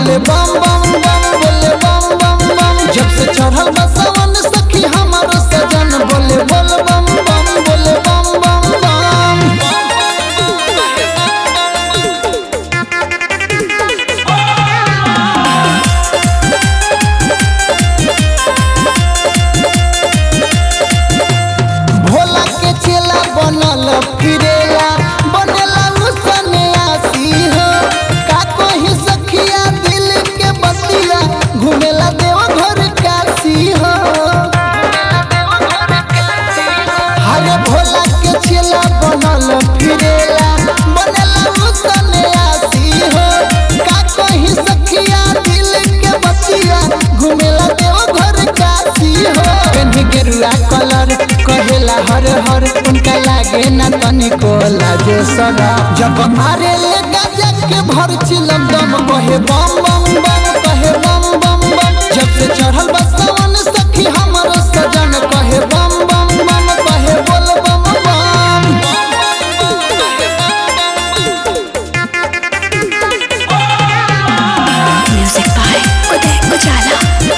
बोले बम बम बम बोले बम बम बम जब से चढ़ल बा सावन सखी हमारो सजन बोले बोल बम बम बोले बम बम बम भोला के चेला बनल फिरेला बनेला उसने आसी हो का कोही सखिया दिल के बतिया घूमेला देव घर काशी हो हरे भोला के चेला बनल फिरेला बनेला उसने आसी हो का कोही सखिया दिल के बतिया घूमेला देव घर काशी हो पेन्ही गेरुआ कलर कहेला हर हर उनका लागे ना तनिको लाजे सगा जब मारे ले गजा के भर चिलम दम कहे बम बम बम कहे बम बम बम जब से चढ़ल बा सावन सखी हमर सजन कहे बम बम बम कहे बोल बम बम Music by Uday Ujala.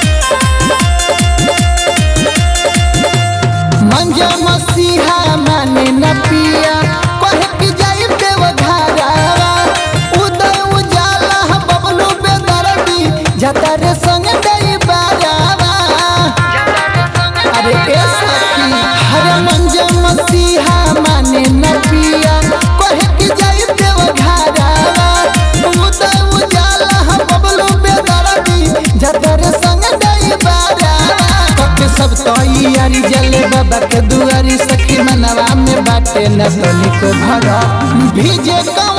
मंजा मसीहा माने न पिया कहे कि जाई देव घरावा उदय उजाला बबलू बेदरदी जता रे संग दई बारावा अरे ए सखी हरे मंजा मसीहा माने न पिया कहे कि जाई देव घरावा उदय उजाला बबलू बेदरदी जता रे संग दई बारावा के सब तैयारी जले बाबा के दुआरी सखी मनवा में बाटे न तनिको भरा भीजे का